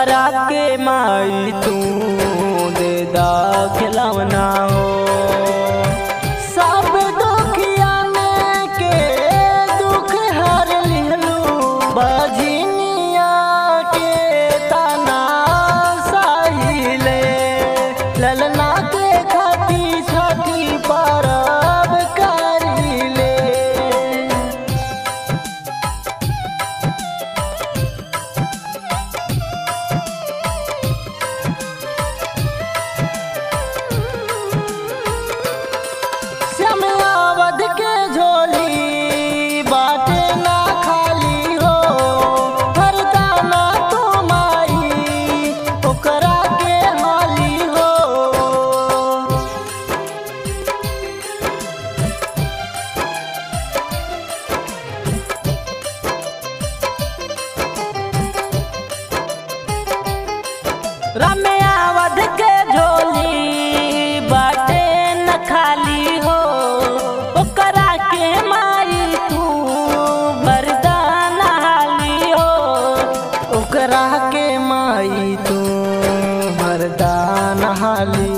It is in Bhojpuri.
ओकरा के माई तू दे दा खिलौना हो सब दुखिया में के दुख हर लिहलू बजनिया के तना सहिले ललना के खाती छठी परब करिले श्यामावध के झोली बाटे ना खाली हो हरदाना तो माई ओकरा के हाली हो रम्यावध के झोली बाटे न खाली हो ओकरा के माई तू बरदान हाली हो ओकरा के माई तू बरदान हाली